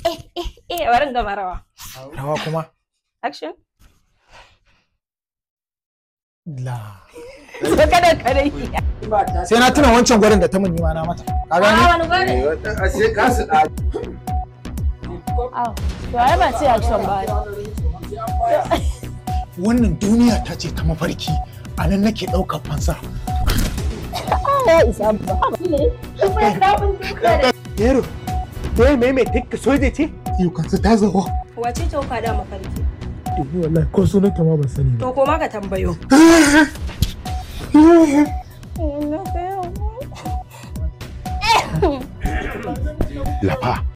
eh eh eh bari in gama rawa rawa kuma action la so kada kada yi sai na tuna wancan gwarin da ta mun nima na mata ka gane wani gwada a sai ka su da Aw, to ai ba sai action ba. wannan duniya ta ce ta mafarki a nan nake ɗaukar fansa Ya isa ba. Yaro, dai mai mai tikka soja ce? yau kansa ta zawo Wace ce ka da mafarki? dubu wallahi ko sunanta ma ban sani ba To koma ka tambayo. lafa